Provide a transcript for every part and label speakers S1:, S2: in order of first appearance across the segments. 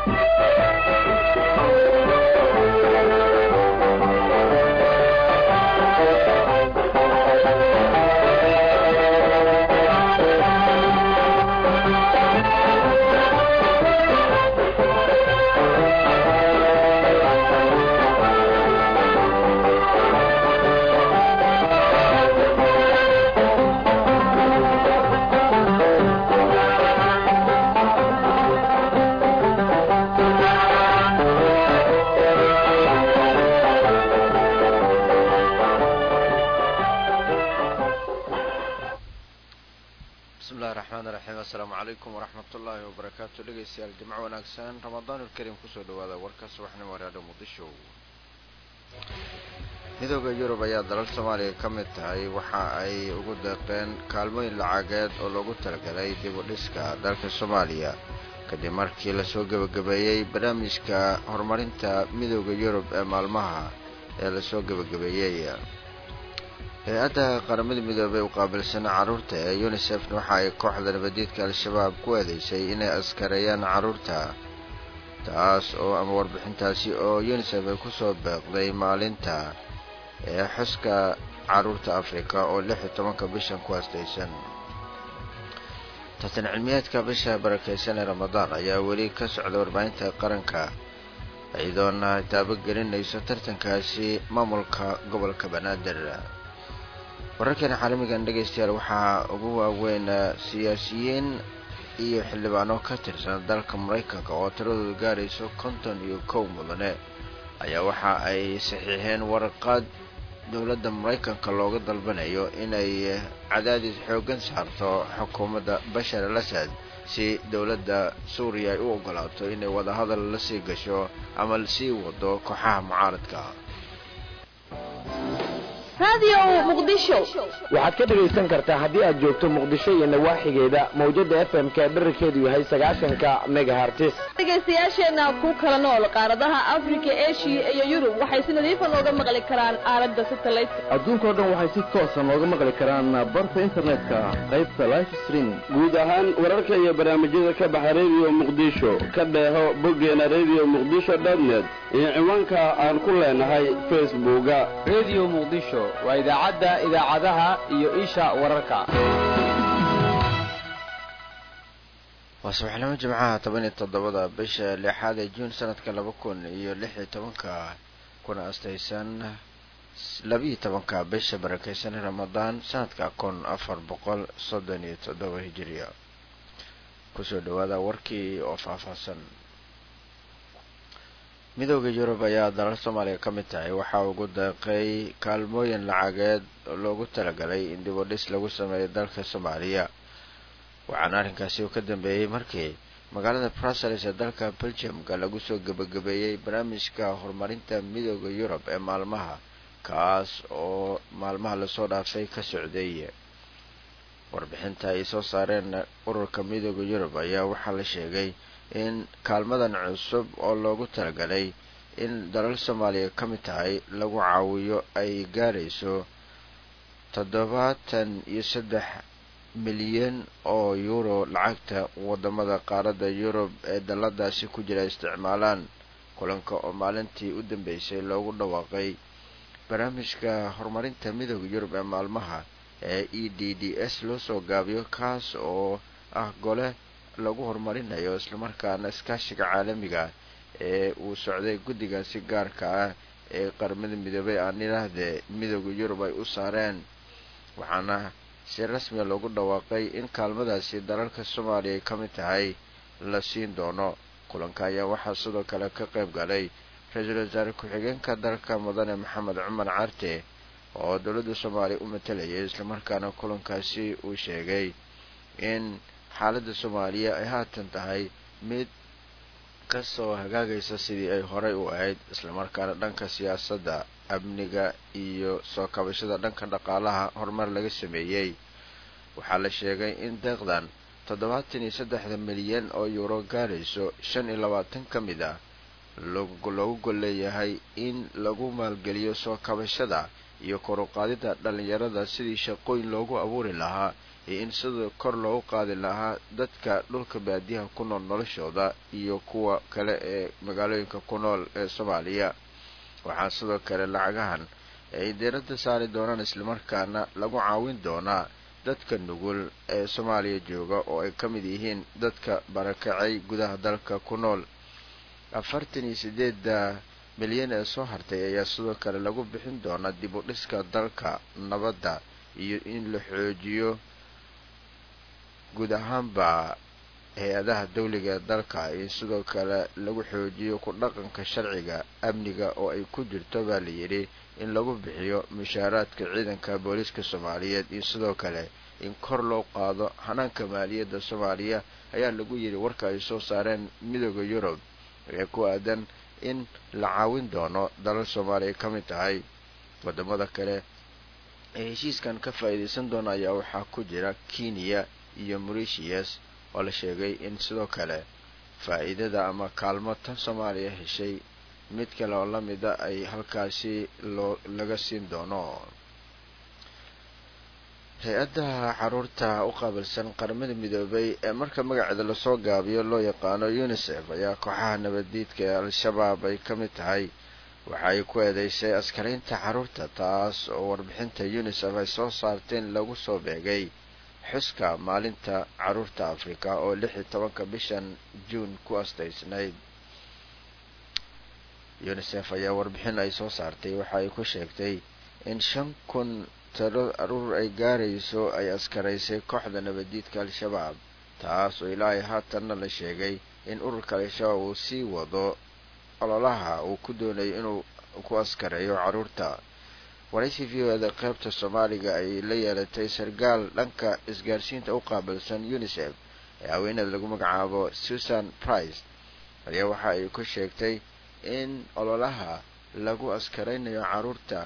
S1: bismillahi raxmaan raxiim assalaamu calaykum waraxmat ullaahi wabarakaatu dhegaystayaal jimco wanaagsan ramadaanulkarim kusoo dhawaada warka subaxnimo reedho muqdisho midooda yurub ayaa dalal soomaaliya ka mid tahay waxa ay ugu deeqeen kaalmooyin lacageed oo loogu talagalay dib u dhiska dalka soomaaliya kadib markii lasoo gebagabeeyey barnaamijka horumarinta midooda yurub ee maalmaha ee lasoo gebagabeeyey hay-adda qaramada midoobey u qaabilsana carruurta ee unisefna waxa ay kooxda nabadiidka al-shabaab ku eedeysay inay askareeyaan carruurta taas oo ama warbixintaasi oo unisef ay kusoo beeqday maalinta ee xuska carruurta afrika oo lix iyo tobanka bishan ku haastaysan tartan cilmiyeedka bisha barakeysan ee ramadaan ayaa weli ka socda warbaahinta qaranka iyadoona taabagelinayso tartankaasi maamulka gobolka banaadir wararkeena caalamigan dhegaystayaal waxaa ugu waaweyn siyaasiyiin iyo xildhibaano ka tirsan dalka maraykanka oo tiradoodu gaarayso konton iyo kow mudane ayaa waxa ay saxiixeen warqad dowladda maraykanka looga dalbanayo inay cadaadis xooggan saarto xukuumadda bashar al asad si dowladda suuriya ay u ogolaato inay wadahadal la sii gasho ama sii wado kooxaha mucaaradka
S2: waxaad ka dhegaysan kartaa haddii aad joogto muqdisho iyo nawaaxigeeda mawjada f m ka dherarkeedu yahay sagaashanka megahartis
S3: dhegaystayaasheenna ku kala nool qaaradaha afrika eshiya iyo yurub waxay si nadiifa nooga maqli karaan aalada satellite
S4: adduunkao dhan waxay si toosa nooga maqli karaan barta internetka qaybta life streaming
S5: guud ahaan wararka iyo barnaamijyada ka baxa radio muqdisho ka dheeho boggeena radio muqdisho dotnet iyo ciwaanka aan ku leenahay facebooka
S6: radio muqdisho waa idaacadda idaacadaha iyo isha wararka
S1: waa subaxnimo jimcaha toban iyo toddobada bisha lixaad ee juun sanadka laba kun iyo lix iyo tobanka kuna astaysan labiiyo tobanka bisha barakeysan ramadaan sanadka kun afar boqol soddon iyo toddoba hijiriya kusoo dhawaada warkii oo faahfaahsan midooda yurub ayaa dalal soomaaliya ka mid tahay waxaa ugu deeqay kaalmooyin lacageed oo loogu talagalay in dib u dhis lagu sameeyo dalka soomaaliya waxaana arrinkaasi uu ka dambeeyey markii magaalada brussels ee dalka belgiumka lagu soo gebagabeeyey barnaamijka horumarinta midooda yurub ee maalmaha kaas oo maalmaha lasoo dhaafay ka socday warbixinta ay soo saareen ururka midooda yurub ayaa waxaa la sheegay in kaalmadan cusub oo loogu talagalay in dalal soomaaliya ka mid tahay lagu caawiyo ay gaarayso toddobaatan iyo saddex milyan oo euro lacagta wadamada qaaradda yurub ee daladaasi ku jira isticmaalaan kulanka oo maalintii u dambeysay loogu dhawaaqay barnaamijka horumarinta midooda yurub ee maalmaha ee e d d s loo soo gaabiyo kaas oo ah gole lagu horumarinayo islamarkaana iskaashiga caalamiga ee uu socday guddigaasi gaarka ah ee qaramada midoobay aan idhaahdee midooda yurub ay u saareen waxaana si rasmiga loogu dhawaaqay in kaalmadaasi dalalka soomaaliya ay ka mid tahay la siin doono kulanka ayaa waxaa sidoo kale ka qayb galay ra-iisul wasaare ku-xigeenka dalka mudane maxamed cumar carte oo dowladda soomaaliya u matalayay islamarkaana kulankaasi uu sheegay in xaaladda soomaaliya ay haatan tahay mid kasoo hagaagaysa sidii ay horey u ahayd islamarkaana dhanka siyaasadda amniga iyo soo kabashada dhanka dhaqaalaha horumar laga sameeyey waxaa la sheegay in deeqdan toddobaatan iyo saddexda milyan oo yuuro gaarayso shan iyo labaatan ka mid ah loogu gol leeyahay in lagu maalgeliyo soo kabashada iyo kor u qaadida dhalinyarada sidii shaqooyin loogu abuuri lahaa iyo in sidoo kor loogu qaadi lahaa dadka dhulka baadiyaha ku nool noloshooda iyo kuwa kale ee magaalooyinka ku nool ee soomaaliya waxaa sidoo kale lacagahan ay diiradda saari doonaan islamarkaana lagu caawin doonaa dadka nugul ee soomaaliya jooga oo ay ka mid yihiin dadka barakacay gudaha dalka ku nool afartan iyo sideedda milyan ee soo hartay ayaa sidoo kale lagu bixin doonaa dib u dhiska dalka nabadda iyo in la xoojiyo guud ahaanba hay-adaha dawliga ee dalka iyo sidoo kale lagu xoojiyo ku dhaqanka sharciga amniga oo ay ku jirto baa la yidhi in lagu bixiyo mushaaraadka ciidanka booliiska soomaaliyeed iyo sidoo kale in kor loo qaado hanaanka maaliyadda soomaaliya ayaa lagu yidhi warka ay soo saareen midooda yurub ee ku aadan in la caawin doono dalal soomaaliya ka mid tahay wadamada kale ee heshiiskan ka faa'iidaysan doona ayaa waxaa ku jira kenya iyo mauritius oo la sheegay in sidoo kale faa'iidada ama kaalmo tan soomaaliya heshay mid kale oo la mida ay halkaasi loo laga siin doono hay-adda caruurta u qaabilsan qaramada midoobay ee marka magaceeda lasoo gaabiyo loo yaqaano unisef ayaa kooxaha nabaddiidka ee al-shabaab ay ka mid tahay waxa ay ku eedeysay askaraynta caruurta taas oo warbixinta unisef ay soo saarteen lagu soo beegay xuska maalinta caruurta afrika oo lix iyo tobanka bishan juun ku astaysnayd unisef ayaa warbixin ay soo saartay waxa ay ku sheegtay in shan kun talo aruur ay gaarayso ay askaraysay kooxda nabaddiidka al-shabaab taas oo ilaahay haatanna la sheegay in ururka al-shabaab uu sii wado ololaha uu ku doonayo inuu ku askareeyo caruurta waraysi v o eda qaybta soomaaliga ay la yeelatay sarkaal dhanka isgaarsiinta u qaabilsan unisef ee haweeneeda lagu magacaabo susan price ayaa waxa ay ku sheegtay in ololaha lagu askaraynayo caruurta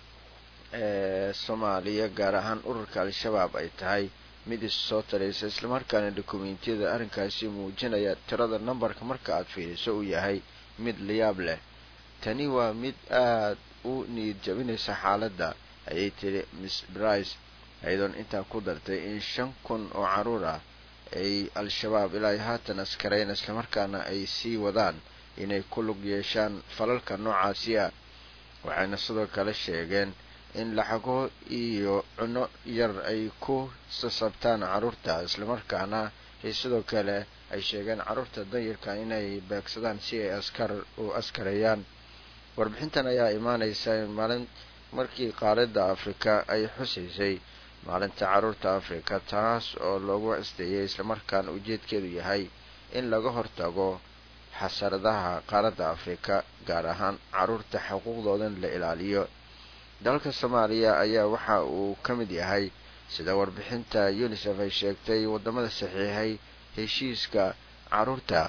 S1: ee soomaaliya gaar ahaan ururka al-shabaab ay tahay mid is soo taraysa islamarkaana dokumentiyada arrinkaasi muujinaya tirada nambarka marka aad fiiriso uu yahay mid layaab leh tani waa mid aad u niyad jabinaysa xaaladda ayay tiri miss brice ayadoon intaa ku dartay in shan kun oo caruur ah ay al-shabaab ilaa haatan askarayn islamarkaana ay sii wadaan inay ku lug yeeshaan falalka noocaasi ah waxayna sidoo kale sheegeen in lacago iyo cuno yar ay ku sasabtaan caruurta islamarkaana ay sidoo kale ay sheegeen caruurta danyarka inay beegsadaan si ay askar u askareeyaan warbixintan ayaa imaaneysa in maalin markii qaaradda afrika ay xusaysay maalinta caruurta afrika taas oo loogu asteeyay islamarkaana ujeedkeedu yahay in laga hortago xasaradaha qaaradda afrika gaar ahaan caruurta xuquuqdoodan la ilaaliyo dalka soomaaliya ayaa waxa uu ka mid yahay sida warbixinta unisef ay sheegtay wadamada saxiixay heshiiska caruurta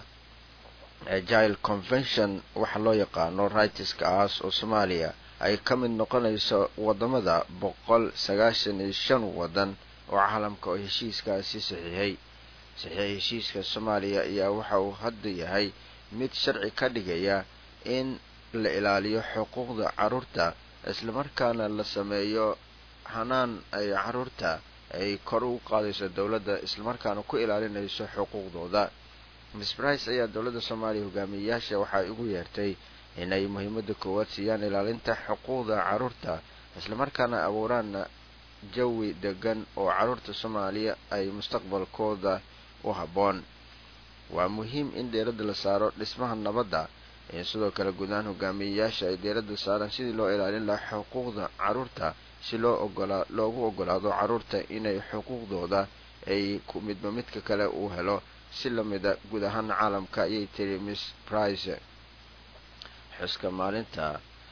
S1: agile convention waxa loo yaqaano rightska aas oo soomaaliya ay ka mid noqonayso wadamada boqol sagaashan iyo shan wadan oo caalamka oo heshiiskaasi saxiixay saxiix heshiiska soomaaliya ayaa waxa uu hadda yahay mid sharci ka dhigaya in la ilaaliyo xuquuqda caruurta islamarkaana la sameeyo hanaan ay caruurta ay kor ugu qaadayso dowladda islamarkaana ku ilaalinayso xuquuqdooda miss brice ayaa dowladda soomaaliya hogaamiyeyaasha waxay ugu yeertay inay muhiimada koowaad siiyaan ilaalinta xuquuqda caruurta islamarkaana abuuraan jawi degan oo caruurta soomaaliya ay mustaqbalkooda u habboon waa muhiim in dheeradda la saaro dhismaha nabadda in sidoo kale gudahaan hogaamiyeyaasha ay dheeradda saaraan sidii loo ilaalin lahaa xuquuqda caruurta si loo ogolaa loogu ogolaado caruurta inay xuquuqdooda ay ku midba midka kale uu helo si lamida guud ahaan caalamka ayay tiri miss price xuska maalinta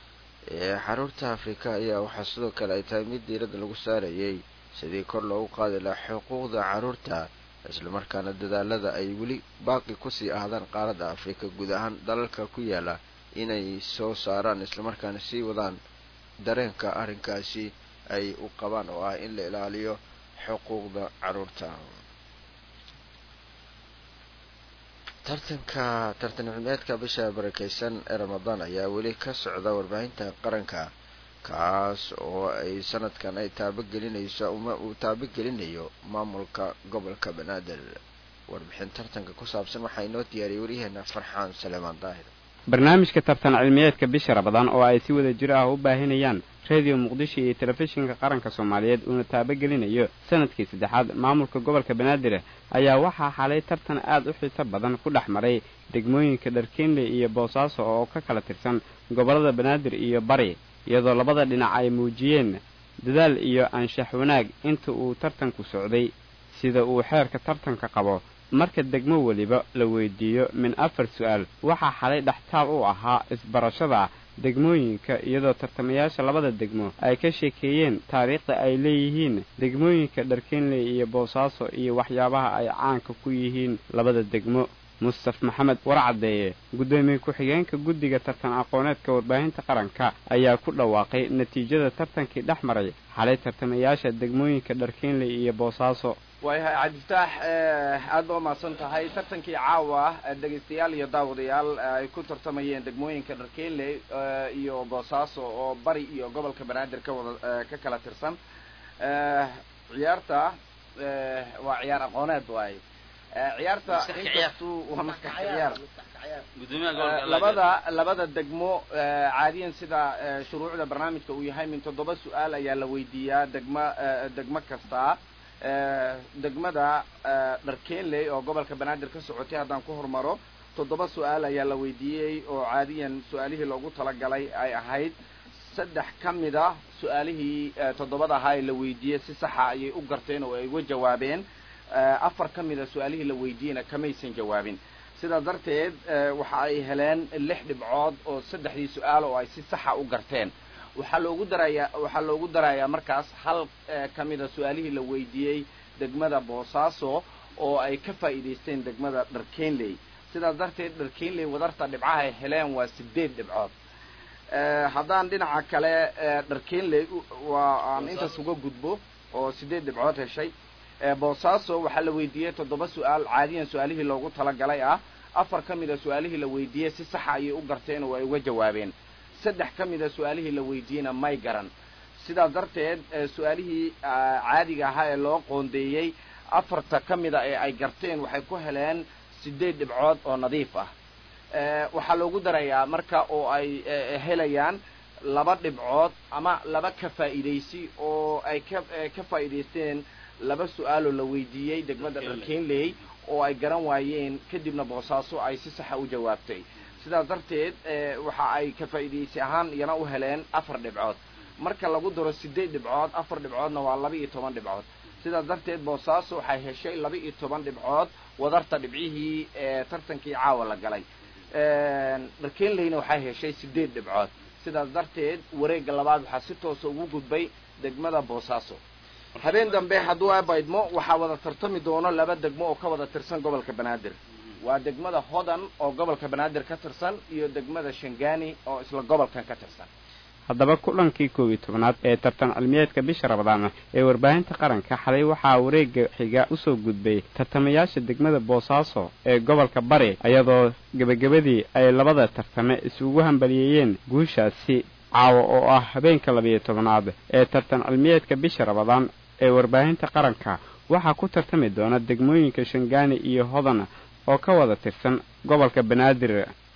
S1: ee caruurta afrika ayaa waxaa sidoo kale ay tahay mid diiradda lagu saarayay sidii kor loogu qaadi lahaa xuquuqda caruurta islamarkaana dadaalada ay weli baaqi kusii ahdaan qaaradda afrika guud ahaan dalalka ku yaala inay soo saaraan islamarkaana sii wadaan dareenka arrinkaasi ay u qabaan oo ah in la ilaaliyo xuquuqda caruurta tartanka tartan cilmeedka bisha barakeysan ee ramadaan ayaa weli ka socda warbaahinta qaranka kaas oo ay sanadkan ay taabagelinayso uma uu taabagelinayo maamulka gobolka banaadir warbixin tartanka ku saabsan waxaa inoo diyaariyay waryaheena farxaan saleemaan daahir
S6: barnaamijka tartan cilmiyeedka bisha rabadaan oo ay si wada jir ah u baahinayaan rediyo muqdisho iyo telefishinka qaranka soomaaliyeed uuna taabagelinayo sanadkii saddexaad maamulka gobolka banaadir ayaa waxaa xalay tartan aad u xiiso badan ku dhex maray degmooyinka dharkeenley iyo boosaaso oo ka kala tirsan gobollada banaadir iyo bari iyadoo labada dhinac ay muujiyeen dadaal iyo anshax wanaag inta uu tartanku socday sida uu xeerka tartanka qabo marka degmo weliba la weydiiyo min afar su-aal waxaa xalay dhextaal u ahaa isbarashada degmooyinka iyadoo tartamayaasha labada degmo ay ka sheekeeyeen taariikhda ay leeyihiin degmooyinka dharkeenley iyo boosaaso iyo waxyaabaha ay caanka ku yihiin labada degmo mustaf maxamed warcadeeye guddoomiye ku-xigeenka guddiga tartan aqooneedka warbaahinta qaranka ayaa ku dhawaaqay natiijada tartankii dhex maray xalay tartamayaasha degmooyinka dharkeenley iyo boosaaso
S7: waayahay cabdiftaax aad ba umahadsan tahay tartankii caawa dhegaystayaal iyo daawadayaal ay ku tartamayeen degmooyinka dharkeenley iyo boosaaso oo bari iyo gobolka banaadir ka wada ka kala tirsan ciyaarta waa ciyaar aqooneed waaye ciyaarta inkastuu waa maskax ciyaar labada labada degmo caadiyan sida shuruucda barnaamijka uu yahay min toddoba su-aal ayaa la weydiiyaa degma degmo kasta degmada dharkeenley oo gobolka banaadir ka socotay haddaan ku hormaro toddoba su-aal ayaa la weydiiyey oo caadiyan su-aalihii loogu talagalay ay ahayd saddex ka mid a su-aalihii toddobada ahaa ee la weydiiyey si saxa ayay u garteen oo ay uga jawaabeen afar ka mid a su-aalihii la weydiiyeyna kamaysan jawaabin sidaa darteed waxa ay heleen lix dhibcood oo saddexdii su-aal oo ay si saxa u garteen waxaa loogu darayaa waxaa loogu darayaa markaas hal ka mida su-aalihii la weydiiyey degmada boosaaso oo ay ka faa'iidaysteen degmada dharkeenley sidaas darteed dharkeenley wadarta dhibcaha ay heleen waa sideed dhibcood haddaan dhinaca kale dharkeenley waa aan intaas uga gudbo oo sideed dhibcood heshay boosaaso waxaa la weydiiyey toddoba su-aal caadiyan su-aalihii loogu talagalay ah afar ka mida su-aalihii la weydiiyey si saxa ayay u garteen oo ay uga jawaabeen saddex ka mida su-aalihii la weydiiyeyna may garan sidaas darteed su-aalihii caadiga ahaa ee loo qoondeeyey afarta ka mida ee ay garteen waxay ku heleen sideed dhibcood oo nadiif ah waxaa loogu darayaa marka oo ay helayaan laba dhibcood ama laba ka faa'iidaysi oo ay ka ka faa'iidaysteen laba su-aaloo la weydiiyey degmada dharkeenley oo ay garan waayeen kadibna boosaaso ay si saxa u jawaabtay sidaas darteed waxa ay ka faa'iidaysi ahaan iyana u heleen afar dhibcood marka lagu daro sideed dhibcood afar dhibcoodna waa laba iyo toban dhibcood sidaas darteed boosaaso waxay heshay laba iyo toban dhibcood wadarta dhibcihii ee tartankii caawa la galay dharkeenleyna waxay heshay sideed dhibcood sidaas darteed wareegga labaad waxaa si toosa ugu gudbay degmada boosaaso habeen dambe hadduu abaydmo waxaa wada tartami doono laba degmo oo ka wada tirsan gobolka banaadir waa degmada hodan oo gobolka banaadir ka tirsan iyo degmada shangani oo isla gobolkan ka tirsan
S6: haddaba kulankii koob iyo tobnaad ee tartan cilmiyeedka bisha rabadaan ee warbaahinta qaranka xalay waxaa wareegga xiga usoo gudbay tartamayaasha degmada boosaaso ee gobolka bari iyadoo gebagabadii ay labada tartame isugu hambaliyeeyeen guushaasi caawa oo ah habeenka labiyo tobnaad ee tartan cilmiyeedka bisha rabadaan ee warbaahinta qaranka waxaa ku tartami doona degmooyinka shangaani iyo hodan oo ka wada tirsan gobolka banaadir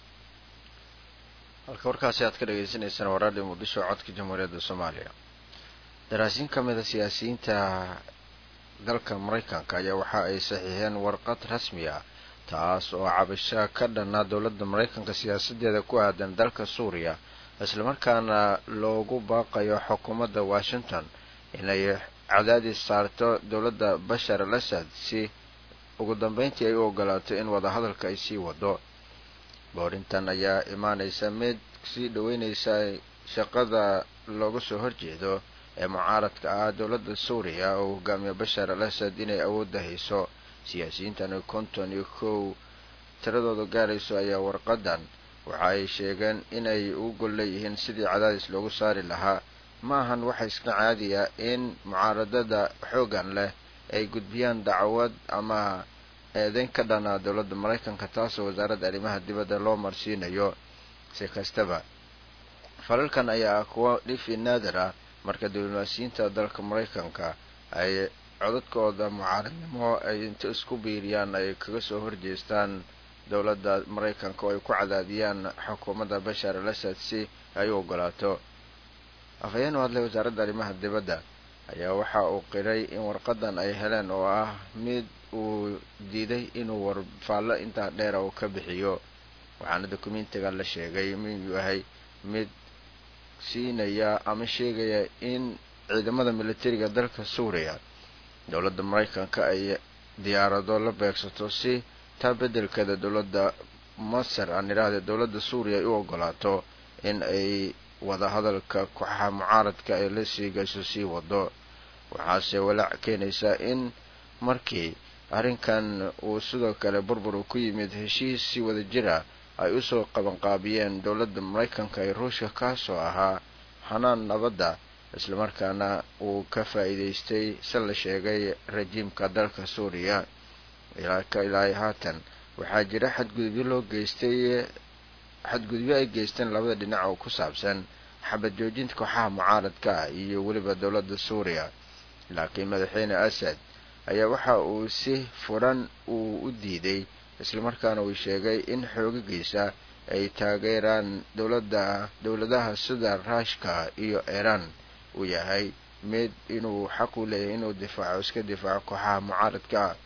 S1: halka warkaasi aad ka dhagaysanaysaan waa raadhiyo muqdisho codka jamhuuriyadda soomaaliya daraasiin ka mid a siyaasiyiinta dalka maraykanka ayaa waxa ay saxiixeen warqad rasmi ah taas oo cabasho ka dhanna dowladda maraykanka siyaasadeeda ku aadan dalka suuriya islamarkaana loogu baaqayo xukuumadda washington inay cadaadis saarto dowladda bashar al asad si ugu dambeyntii ay u ogolaato in wadahadalka ay sii wado boorintan ayaa imaanaysa mid sii dhaweynaysa shaqada looga soo horjeedo ee mucaaradka ah dowladda suuriya oo hogaamiya bashar al asad inay awoodda hayso siyaasiyiintan konton iyo kow tiradooda gaarayso ayaa warqadan waxa ay sheegeen inay ugu gol leeyihiin sidii cadaadis loogu saari lahaa ma ahan waxa iska caadiya in mucaaradada xoogan leh ay gudbiyaan dacwad ama eedeyn ka dhanaa dowladda maraykanka taasoo wasaaradda arrimaha dibadda loo marsiinayo si kastaba falalkan ayaa ah kuwa dhifi naadir ah marka diblomaasiyiinta dalka maraykanka ay codadkooda mucaaradnimo ay inta isku biiriyaan ay kaga soo horjeestaan dowladda maraykanka oo ay ku cadaadiyaan xukuumadda bashar al asad si ay u ogolaato afhayeen u hadlay wasaaradda arrimaha dibadda ayaa waxa uu qiray in warqadan ay heleen oo ah mid uu diiday inuu warfaallo intaa dheera uu ka bixiyo waxaana dokumentiga la sheegay inuu yahay mid siinaya ama sheegaya in ciidamada militariga dalka suuriya dowladda maraykanka ay diyaarado la beegsato si taa beddelkeeda dowladda masar aan idhaahda dowladda suuriya ay u ogolaato in ay wadahadalka kooxaha mucaaradka ay la sii gasho sii wado waxaase walaac keenaysaa in markii arrinkan uu sidoo kale burbur uu ku yimid heshiis si wada jira ay usoo qabanqaabiyeen dowladda maraykanka ee ruushka kaasoo ahaa xanaan nabadda islamarkaana uu ka faa'iidaystay se la sheegay rajiimka dalka suuriya ilaa haatan waxaa jira xadgudubyo loo geystay xadgudubyo ay geysteen labada dhinac oo ku saabsan xabad joojinta kooxaha mucaaradka ah iyo weliba dowladda suuriya laakiin madaxweyne asad ayaa waxa uu si furan uu u diiday islamarkaana uu sheegay in xoogagiisa ay taageeraan dowladda dowladaha sida ruushka iyo iiraan uu yahay mid inuu xaq u leeyahay inuu difaaco iska difaaco kooxaha mucaaradka ah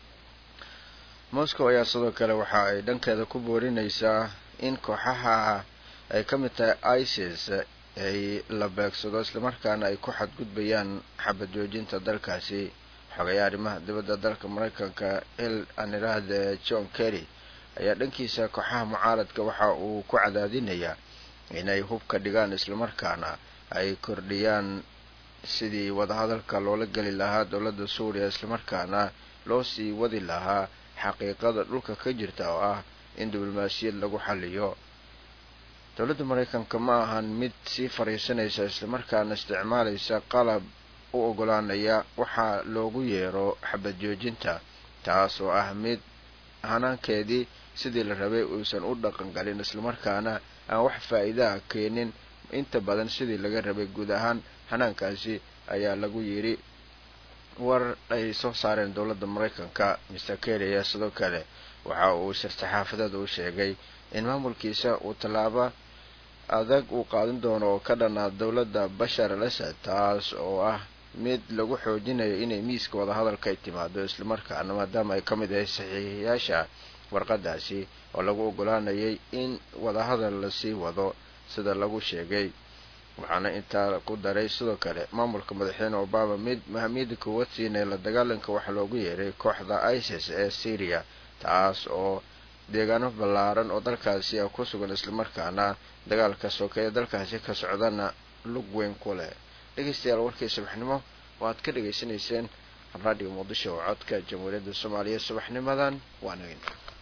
S1: moscow ayaa sidoo kale waxa ay dhankeeda ku boorinaysaa in kooxaha ay ka mid tahay isis ay la beegsado islamarkaana ay ku xadgudbayaan xabad joojinta dalkaasi xogayaa arrimaha dibadda dalka maraykanka il anirahde john kerry ayaa dhankiisa kooxaha mucaaradka waxa uu ku cadaadinayaa inay hubka dhigaan islamarkaana ay kordhiyaan sidii wadahadalka loola geli lahaa dowladda suuriya islamarkaana loo sii wadi lahaa xaqiiqada dhulka ka jirta oo ah in diblomaasiyad lagu xaliyo dowladda maraykanka ma ahan mid sii fariisanaysa islamarkaana isticmaalaysa qalab u ogolaanaya waxaa loogu yeero xabad joojinta taas oo ah mid hanaankeedii sidii la rabay uusan u dhaqan galin islamarkaana aan wax faa'iidaha keenin inta badan sidii laga rabay guud ahaan hanaankaasi ayaa lagu yidhi war ay soo saareen dowladda maraykanka mister kerry ayaa sidoo kale waxa uu shir-saxaafadeed uu sheegay in maamulkiisa uu tallaabo adag uu qaadan doono oo ka dhanaa dowladda bashar al asad taas oo ah mid lagu xoojinayo inay miiska wadahadalka ay timaado islamarkaana maadaama ay ka mid ahay saxiixiyaasha warqadaasi oo lagu ogolaanayay in wadahadal lasii wado sida lagu sheegay waxaana intaa ku daray sidoo kale maamulka madaxweyne obama mid mahamiyada koowaad siinaya la dagaalanka waxaa loogu yeeray kooxda isis ee syria taas oo deegaano ballaaran oo dalkaasi ah ku sugan islamarkaana dagaalka sokeeye dalkaasi ka socdana lug weyn ku leh dhegeystayaal warkii subaxnimo waaad ka dhegaysanayseen raadiyo muqdisho oo codka jamhuuriyadda soomaaliya subaxnimadan waa nagin